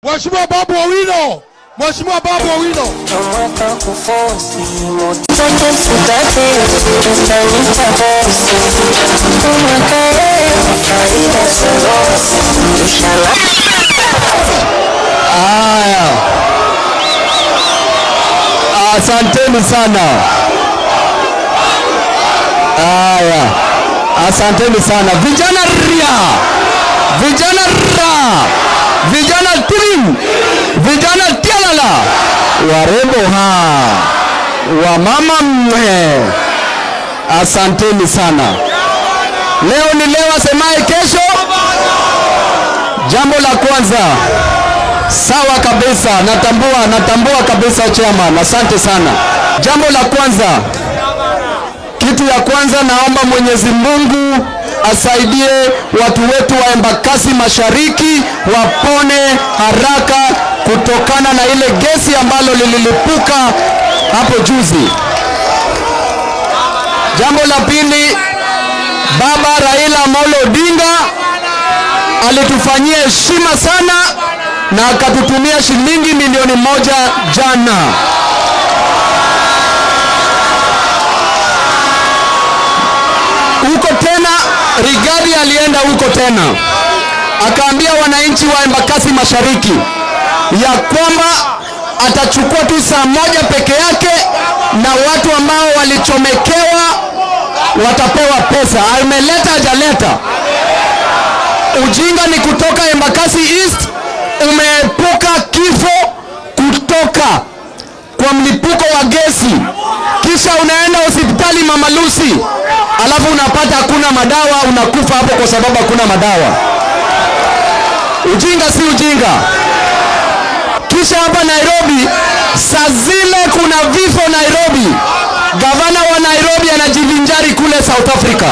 Mheshimiwa Babu Owino, Mheshimiwa Babu Owino. Tomoka kufosi motoke sukate utanita bosi umakae faida sorosi inshallah Haya, asanteni sana. Haya, asanteni sana vijana ria, vijana ra, vijana tim, vijana tialala, warembo ha, wamama mwe, asanteni sana. Leo ni leo, asemaye kesho. Jambo la kwanza Sawa kabisa, natambua, natambua kabisa chairman, asante sana. Jambo la kwanza, kitu ya kwanza, naomba Mwenyezi Mungu asaidie watu wetu wa Embakasi Mashariki wapone haraka kutokana na ile gesi ambalo lililipuka hapo juzi. Jambo la pili, Baba Raila Amolo Odinga alitufanyia heshima sana na akatutumia shilingi milioni moja jana. Huko tena Rigadi alienda huko tena akaambia wananchi wa Embakasi Mashariki ya kwamba atachukua tu saa moja peke yake na watu ambao walichomekewa watapewa pesa. Ameleta hajaleta? Ujinga ni kutoka Embakasi East umeepuka kifo kutoka kwa mlipuko wa gesi, kisha unaenda hospitali Mama Lucy, alafu unapata hakuna madawa, unakufa hapo kwa sababu hakuna madawa. Ujinga si ujinga. Kisha hapa Nairobi, saa zile kuna vifo Nairobi, gavana wa Nairobi anajivinjari kule South Africa.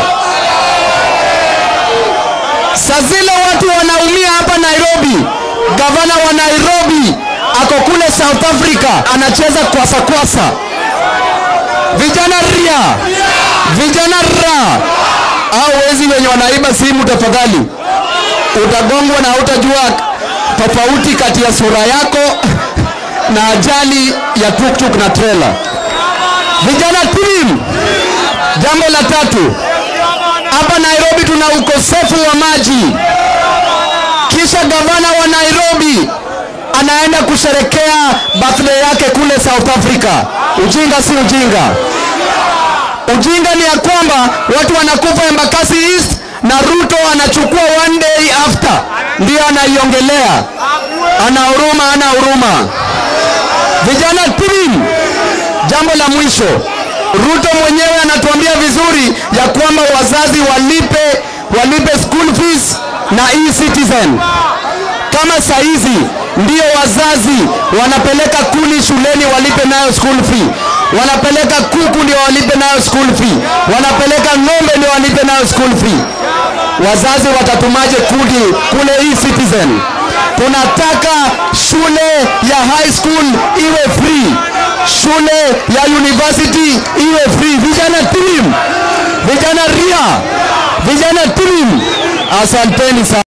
Saa zile watu wanaumia hapa Nairobi, gavana wa Nairobi ako kule South Africa anacheza kwasa kwasa. Vijana ria, vijana ra, au wezi wenye wanaiba simu, tafadhali utagongwa na utajua tofauti kati ya sura yako na ajali ya tuktuk na trailer. Vijana team, jambo la tatu, hapa Nairobi tuna ukosefu wa maji kisha gavana wa Nairobi anaenda kusherekea birthday yake kule South Africa. Ujinga si ujinga. Ujinga ni ya kwamba watu wanakufa Embakasi East na Ruto anachukua one day after, ndio anaiongelea. Ana huruma, ana huruma. Vijana team, jambo la mwisho, Ruto mwenyewe anatuambia vizuri ya kwamba wazazi walipe walipe school fees na e-citizen. Kama saizi ndio wazazi wanapeleka kuni shuleni walipe nayo school fee, wanapeleka kuku ndio walipe nayo school fee, wanapeleka ng'ombe ndio walipe nayo school fee. Wazazi watatumaje kudi kule e-citizen? Tunataka shule ya high school iwe free, shule ya university iwe free. Vijana team, vijana ria, vijana team, asanteni sana.